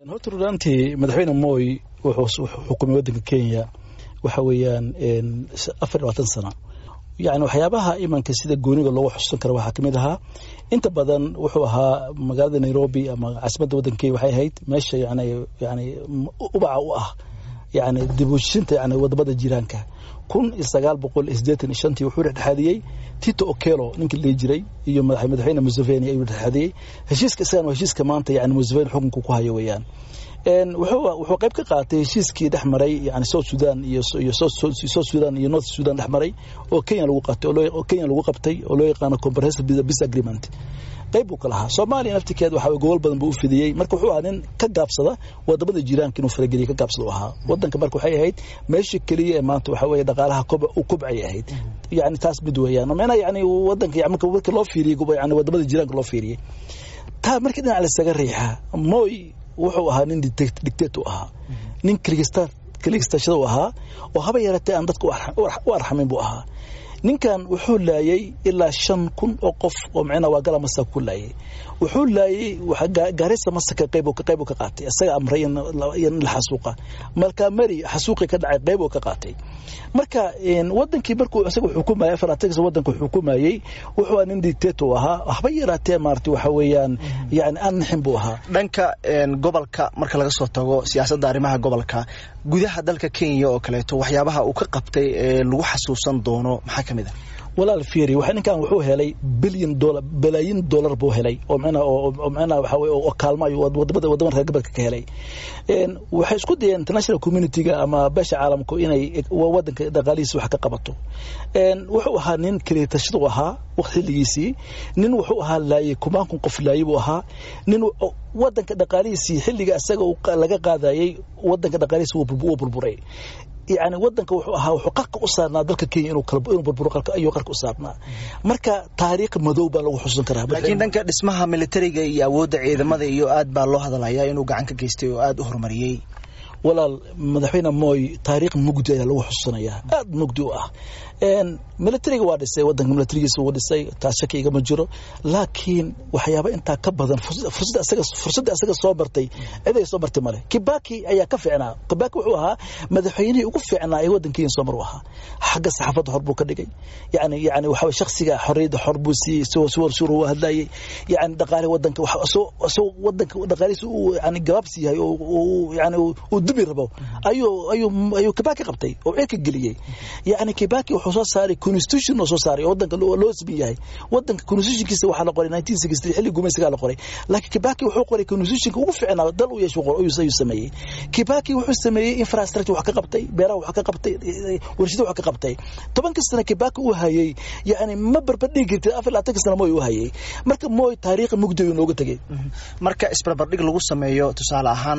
horta runaantii madaxweyne moy wuxuu xukumay waddanka kenya waxa weeyaan afar iyo labaatan sano yani waxyaabaha imanka sida gooniga loogu xusuusan karo waxaa kamid ahaa inta badan wuxuu ahaa magaalada nairobi ama caasimadda waddanka kenya waxay ahayd meesha yani yani ubaca u ah yani dibuushinta yani wadamada jiraanka kun iyo sagaal boqol iyo siddeetan iyo shantii wuxuu dhexdhexaadiyey tito okelo ninkii la dhihi jiray iyo madaxweyne museveni ayuu dhexdhexaadiyey heshiiska isagan waa heshiiska maanta yani museveni xukunka ku hayo weeyaan wuxuu qayb ka qaatay heshiiskii dhex maray yani south sudan iyo south sudan iyo north sudan dhex maray oo kenya lagu qabtay oo kenya lagu qabtay oo loo yaqaano comprehensive peace agreement qayb buu ka lahaa soomaaliya naftirkeed waxa gobol badan buu u fidiyey marka wuxuu ahaa nin ka gaabsada wadamada jiraanka inuu farageliya ka gaabsada u ahaa wadanka marka waxay ahayd meesha keliya ee maanta waxa weeye dhaqaalaha u kobcay ahayd yani taas mid weeyaan meena yani wadanka marka marka loo fiiriyey yani wadamada jiraanka loo fiiriyey taa markii dhinac lasaga riixa moy wuxuu ahaa nin dictate u ahaa nin kligistashada u ahaa oo haba yaratee aan dadka u arxamin buu ahaa ninkan wuxuu laayay ilaa shan kun oo qof oo micnaa waa gala masa ku laayay wuxuu laayay gaarisa masaka qayb qayb ka qaatay isaga amray in la xasuuqa marka mari xasuuqi ka dhacay qayb ka qaatay marka wadankii markuu isaga xukumayay afaratankiis wadanka xukumayay wuxuu nin dictator ahaa waxba yaraatee maarata waxa weeyaan yani aan nixin buu ahaa dhanka gobolka marka laga soo tago siyaasadda arrimaha gobolka gudaha dalka kenya oo kaleeto waxyaabaha uu ka qabtay ee lagu xasuusan doono maxaa ka mid ah walaal fiiri waxa ninkan wuxuu helay bilyan dollar balaayin dollar buu helay oo macnaa oo macnaa waxa weeye oo kaalmo ayuu wadamada wadamada reer gobolka ka helay waxay isku dayeen international community-ga ama beesha caalamku inay wadanka dhaqaalihiisa wax ka qabato wuxuu ahaa nin kaliitashadu ahaa xilligiisii nin wuxuu ahaa laayay kumaan kun qof laayay buu ahaa nin wadanka dhaqaalihiisii xilliga isaga laga qaadayay wadanka dhaqaalihiisa wuu burburay yani wadanka wuxuu ahaa wuxuu qarka u saarnaa dalka kenya inuu inuu burburo ayuu qarka u saarnaa marka taariikh madow baa lagu xusuusan karaa laakiin dhanka dhismaha militariga iyo awoodda ciidamada iyo aad baa loo hadalayaa inuu gacan ka geystay oo aad u horumariyey walaal madaxweyne moy taariikh mugdi ayaa lagu xusuusanayaa aad mugdi u ah militariga waa dhisay wadanka militarigiisa wuu dhisay taas shaki igama jiro laakiin waxyaaba intaa ka badan fursadda asaga soo martay ciday soo martay male kibaki ayaa ka fiicnaa kibaki wuxuu ahaa madaxweynihii ugu fiicnaa ee wadanka kenya soo mar u ahaa xagga saxaafadda xor buu ka dhigay yani yani waxa shaksiga xorriyadda xor buu siiyey isagoo si war suur u hadlayay yani dhaqaale wadanka isagoo wadanka dhaqaalihiisa uu yani gabaabsi yahay oo yani uu dubi rabo ayuu ayuu ayuu kibaki qabtay oo cirka geliyey yani kibaki wuxuu soo saaray constitution oo soo saaray oo wadanka loo siman yahay wadanka constitutionkiisa waxaa la qoray 1963 xilli gumaysigaa la qoray laakiin kibaki wuxuu qoray constitutionka ugu fiicnaa dal u yeesho ayuu sameeyey kibaki wuxuu sameeyey infrastructure wax ka qabtay beeraha wax ka qabtay warshada wax ka qabtay tobankii sano kibaki uu hayay yani ma barbardhigi kartid afar labaatanka sano moy uu hayay marka moy taariikh mugdi ayuu nooga tegey marka isbarbardhig lagu sameeyo tusaale ahaan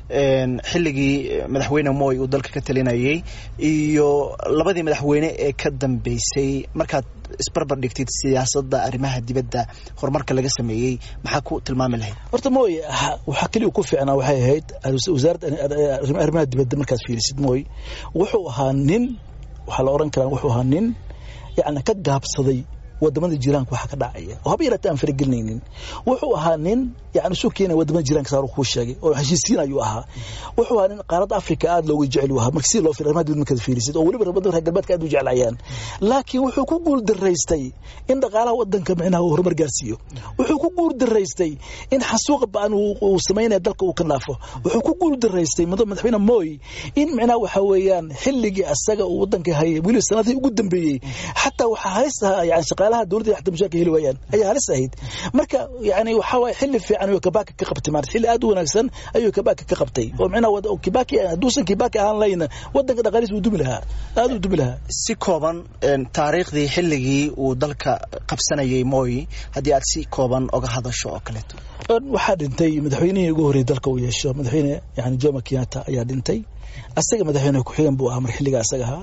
xilligii madaxweyne moy uu dalka ka talinayay iyo labadii madaxweyne ee ka dambeysay markaad isbarbar dhigtid siyaasadda arrimaha dibadda horumarka laga sameeyey maxaa ku tilmaami lahayd horta moy waxaa keliya ku fiicnaa waxay ahayd wasaaradda arrimaha dibadda markaad fiirisid moy wuxuu ahaa nin waxaa la oran karaa wuxuu ahaa nin yacni ka gaabsaday wadamada jiraanka waxa ka dhacaya oo haba yaraatee aan faragelinaynin wuxuu ahaa nin yani isu keenaya wadamada jiraanka saar kuu sheegay oo heshiisiin ayuu ahaa wuxuu ahaa nin qaaradda africa aad looga jecel u ahaa marka si loo fiir arrimaha dibadda markaad fiirisid oo weliba wadamada reer galbeedka aad u jeclayaan laakiin wuxuu ku guul daraystay in dhaqaalaha wadanka micnaha uu horumar gaarsiiyo wuxuu ku guul daraystay in xasuuqa ba'an uu samaynaya dalka uu ka naafo wuxuu ku guul daraystay madaxweyne moy in micnaha waxa weeyaan xilligii asaga uu wadanka hayay weliba sanadihii ugu dambeeyey xataa waxaa halis ahaa yani shaqaalaha dowladda xataa mushaarka heli waayaan ayaa halis ahayd marka yani waxaa waaye xilli fiican ayuu kibaki ka qabtay maarata xilli aad u wanaagsan ayuu kibaki ka qabtay oo micnaha kibaki hadduusan kibaki ahaan layna wadanka dhaqaalihiisa uu dumi lahaa aad uu dumi lahaa si kooban taariikhdii xilligii uu dalka qabsanayay moy haddii aad si kooban oga hadasho oo kaleeto waxaa dhintay madaxweynihii ugu horreeyay dalka uu yeesho madaxweyne yani jomo kenyatta ayaa dhintay asaga madaxweyne ku-xigeen buu ahaa mar xilliga asaga ahaa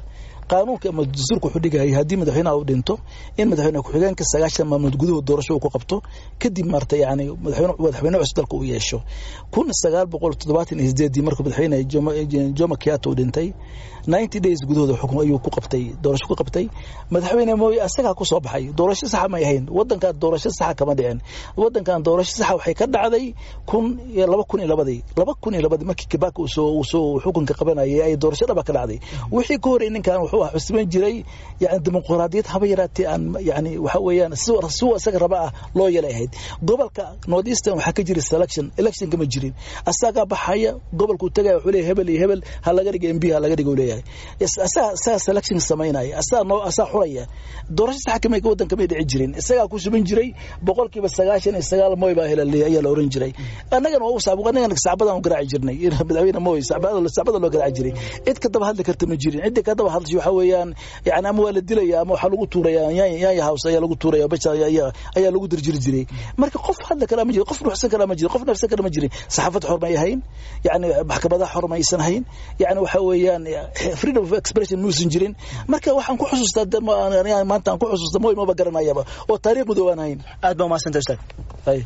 qaanuunka ama dastuurka wuxuu dhigayay haddii madaxweynaha uu dhinto in madaxweyne ku-xigeenka sagaashan maalmood gudahood doorasho uu ku qabto kadib maarta yani madaxweyne cusub dalka uu yeesho kun sagaal boqol toddobaatan iyo sideedii markuu madaxweyne jomo kiyato uu dhintay ninety days gudahooda xukun ayuu ku qabtay doorasho ku qabtay madaxweyne mooye asagaa ku soo baxay doorasho saxa may ahayn wadankan doorasho saxa kama dhicin wadankan doorasho saxa waxay ka dhacday kun iyo laba kun iyo labadii laba kun iyo labadii markii kibaka uu soo soo xukunka qabanayay ay doorasho dhaba ka dhacday wixii ka horey ninkan wuxuu ah cusban jiray yani dimuqraadiyad haba yaraatee aan yani waxa weeyaan si si isaga raba ah loo yeelay ahayd gobolka north eastern waxaa ka jira selection election kama jirin asagaa baxaya gobolkuu tagaya wuxuu leeyahay hebel iyo hebel ha laga dhiga mb ha laga dhiga uu leeyahay asaga asaga selection samaynaya asaga noo asaga xuraya doorasho sax kama wadan kama dhici jirin isagaa ku suban jiray boqolkiiba sagaashan iyo sagaal moy baa hela ayaa la oran jiray annagana waa usab annagana sacbadan u garaaci jirnay madaxweyne moy sacbada loo garaaci jiray cid ka daba hadli karta ma jirin cidda ka daba hadlashay waxa weeyaan yani ama waa la dilaya ama waxaa lagu tuuraya yaanya house ayaa lagu tuuraya basha ayaa lagu dirjiri jiray marka qof hadli kara ma jirin qof nuxsan kara ma jirin qof nafsan kara ma jirin saxaafad xor may ahayn yani maxkamadaha xor maysan hayn yani waxa weeyaan freedom of expression muusan jirin marka waxaan ku xusuustaa maanta aan ku xusuusta moy maba garanayaba oo taariikh madow aan hayn aad baa umahadsanta ustaad